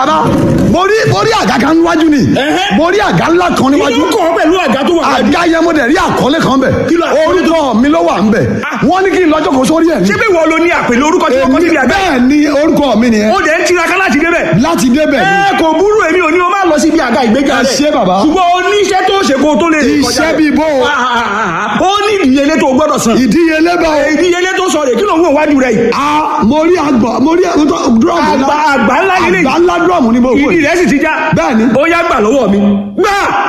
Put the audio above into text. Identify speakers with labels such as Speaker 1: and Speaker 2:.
Speaker 1: bàbá mo rí mo rí àga kan níwájú ni
Speaker 2: Ẹ̀hẹ́.
Speaker 1: mo rí àga ńlá kan
Speaker 2: kí
Speaker 1: níwájú
Speaker 2: ló kọ̀ ọ́ pẹ̀lú àga tó wà wájú.
Speaker 1: àga yẹn mo dẹ̀ rí àkọlé kan bẹ̀
Speaker 2: Kí ló àkọlé
Speaker 1: orúkọ mi ló wà ń bẹ̀ wọ́n ní kí n lọ́jọ́ kan sórí ẹ̀ ní.
Speaker 2: ṣé bí wọ́n lo ní àpèlé orúkọ tí wọ́n kọ́ síbi àga
Speaker 1: bẹ́ẹ̀ ni orúkọ mi nìyẹn
Speaker 2: ó dẹ̀ ń tiraka láti débẹ̀.
Speaker 1: láti débẹ̀ ni
Speaker 2: ẹ kò burú èmi ò ní o máa lọ síbi àga ìgbéga
Speaker 1: Ẹ
Speaker 2: rẹ̀.
Speaker 1: ṣé bàbá.
Speaker 2: ṣùgbọ́n o ní iṣẹ́ tó ṣe kó o tó lè rìn kọjá
Speaker 1: Iṣẹ́
Speaker 2: rẹ̀.
Speaker 1: bíi bó o?
Speaker 2: Ah, ah, ah, ah. ó ní ìdíyelé tó o gbọ́dọ̀ san.
Speaker 1: ìdíyelé bá o.
Speaker 2: ìdíyelé tó sọ rè kí ló ń wò wájú rẹ̀ yìí.
Speaker 1: a mo rí àgbọ̀ mo rí dúrọ̀mù
Speaker 2: àgbà àgbà ńlá yìí
Speaker 1: àgbà ńlá dúrọ̀mù ni mo wò
Speaker 2: ìdí
Speaker 1: yìí.
Speaker 2: rẹ̀ sì ti já.
Speaker 1: Bẹ́ẹ̀ ni.
Speaker 2: ó yá gbà lọ́wọ́ mi. gbà